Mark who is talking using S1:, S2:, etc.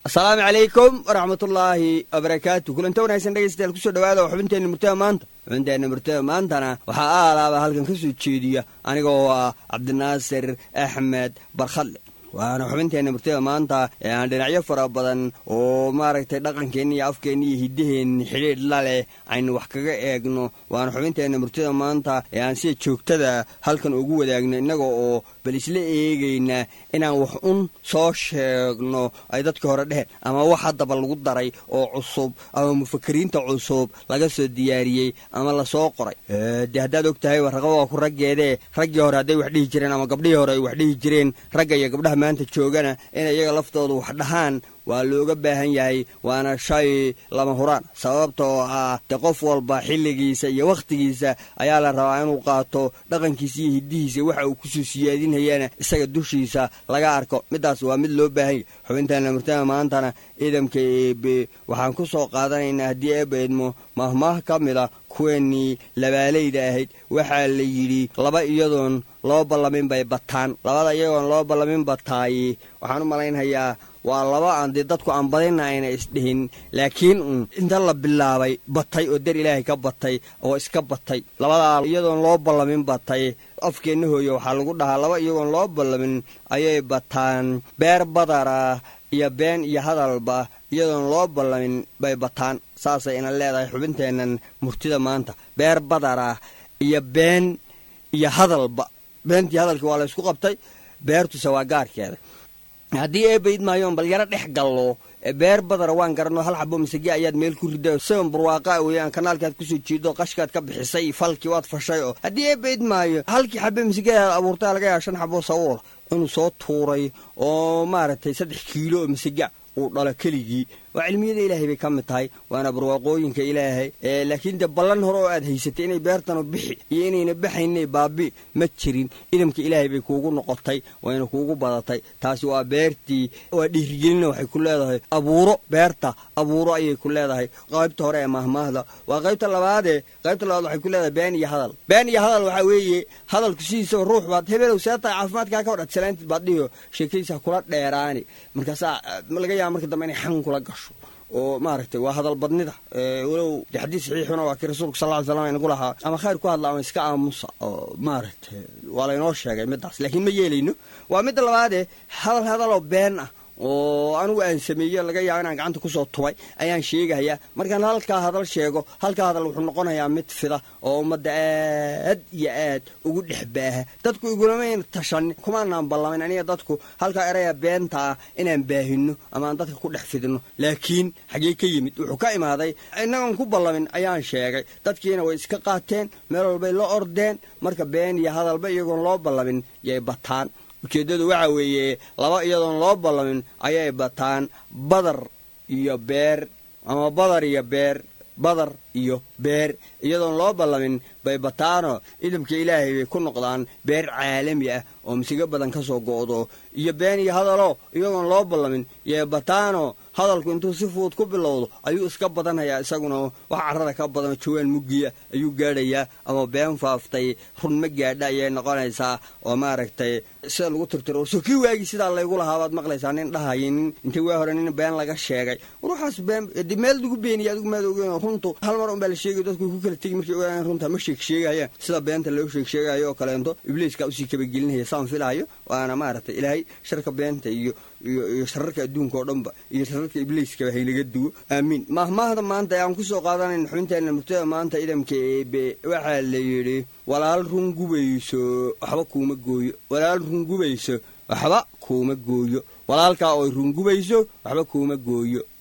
S1: asalaamu calaykum waraxmatullaahi wabarakaatu kulanta wanaagsan dhegeystayaal kusoo dhawaada oo xubinteenna murtada maanta xubinteenna murtada maantana waxaa aalaaba halkan ka soo jeediya aniga oo ah cabdinaasir axmed barkhadle waana xubinteenna murtada maanta ee aan dhinacyo fara badan oo maaragtay dhaqankeenna iyo afkeenna iyo hiddaheenna xidhiidh la leh aynu wax kaga eegno waana xubinteenna murtada maanta ee aan sida joogtada halkan ugu wadaagno innaga oo bal isla eegayna inaan wax un soo sheegno ay dadka hore dheheen ama wax haddaba lagu daray oo cusub ama mufakiriinta cusub laga soo diyaariyey ama lasoo qoray dee haddaad og tahay warraqa waa ku raggeedee raggii hore hadday wax dhihi jireen ama gabdhihii hore ay wax dhihi jireen ragga iyo gabdhaha maanta joogana in iyaga laftooda wax dhahaan waa looga baahan yahay waana shay lama huraan sababta oo ah de qof walba xilligiisa iyo wakhtigiisa ayaa la rabaa inuu qaato dhaqankiisa iyo hiddihiisa waxa uu kusoo siyaadinayana isaga dushiisa laga arko midaas waa mid loo baahan yahy xubintaana murtada maantana ciidamka eebe waxaan ku soo qaadanaynaa haddii eeba idmo mahmaah ka mid a kuweenii labaalayda ahayd waxaa la yidhi laba iyadoon loo ballamin bay bataan labada iyagoon loo ballamin bataaye waxaan u malaynhayaa waa laba aan dee dadku aan badina ayna isdhihin laakiin un inta la bilaabay batay oo dar ilaahay ka batay oo iska batay labadaa iyadoon loo ballamin batay afkeenna hooye waxaa lagu dhahaa laba iyagoon loo ballamin ayay bataan beer badara iyo been iyo hadalba iyadoon loo ballamin bay bataan saasay ina leedahay xubinteennan murtida maanta beer badara iyo been iyo hadalba beentii hadalkii waa la ysku qabtay beertuse waa gaarkeeda haddii eebayd maayoon bal yaro dhex gallo beer badara waan garanno hal xabo masage ayaad meel ku rida seon barwaaqa weeyaan kanaalkaad kusoo jeedo qashkaad ka bixisay falkii waad fashay oo haddii eebayd maayo halkii xabe masageaad abuurtaa laga yaa shan xabo sawoola inuu soo tuuray oo maaragtay saddex kiilo oo masega uu dhalo keligii waa cilmiyada ilaahay bay ka mid tahay waana barwaaqooyinka ilaahay laakiin dee ballan hore oo aad haysatay inay beertanu bixi iyo inayna baxaynay baabi ma jirin idamka ilaahay bay kuugu noqotay wayna kuugu badatay taasi waa beertii waa dhiirigelina waxay ku leedahay abuuro beerta abuuro ayay ku leedahay qaybta hore ee mahmaahda waa qaybta labaadee qaybta labaad waxay ku leedahay been iyo hadal been iyo hadal waxaa weeye hadalku sidiisaba ruux baad hebelow see tahay caafimaadkaa ka hodhat salaantid baad dhihiyo sheekadiisa kula dheeraani markaasaa laga yaaba marka dambe inay xan kula gasho oo maaragtay waa hadal badnida walow de xadiis saxiixuna waa kii rasuulka sal ly slam inagu lahaa ama khayr ku hadla ama iska aamusa oo maaragtay waa laynoo sheegay midaas laakiin ma yeelayno waa midda labaadee hadal hadaloo been ah oo anugu aan sameeye laga yaaba inaan gacanta kusoo tubay ayaan sheegayaa markaan halkaa hadal sheego halkaa hadal wuxuu noqonayaa mid fida oo ummadda aad iyo aad ugu dhex baaha dadku igulamayna tashan kumaanaan ballamin aniga dadku halkaa eraya beenta ah inaan baahino ama aan dadka ku dhex fidino laakiin xagee ka yimid wuxuu ka imaaday innagoon ku ballamin ayaan sheegay dadkiina way iska qaateen meel walbay la ordeen marka been iyo hadalba iyagoon loo ballamin yay bataan ujeeddadu waxa weeye laba iyadoon loo ballamin ayay bataan badar iyo beer ama badar iyo beer badar iyo beer iyadoon loo ballamin bay bataanoo idamka ilaahay bay ku noqdaan beer caalami ah oo masigo badan ka soo go'do iyo been iyo hadaloo iyagoon loo ballamin yee bataanoo hadalku intuu si fuud ku bilowdo ayuu iska badanhayaa isaguna wax carrada ka badanoo jawaan muggiya ayuu gaadhayaa ama been faaftay run ma gaadha ayay noqonaysaa oo maaragtay sida lagu tirtiro soo kii waagii sidaa laygu lahaa baad maqlaysaa nin dhahaya nin intii waa hore nin been laga sheegay ruuxaas been de meel lagu beeniya adigu maad ogeyn runtu hal mar unbaa la sheegay dadku ku kala tegi markay ogaanaan runta ma sheeg sheegayaan sida beenta loo sheeg sheegayo oo kaleento ibliiska usii kabagelinaya saan filaayo waana maaragtay ilaahay sharka beenta iyo iyo shararka adduunka oo dhanba iyo shararka ibliiskaba haynaga duwo aamiin mahmaahda maanta ee aan kusoo qaadanayn xubinteena murtada maanta idamka eebe waxaa la yidhi walaal run gubayso waxba kuuma gooyo walaal run gubayso waxba kuuma gooyo walaalkaa ooy rungubayso waxba kuuma gooyo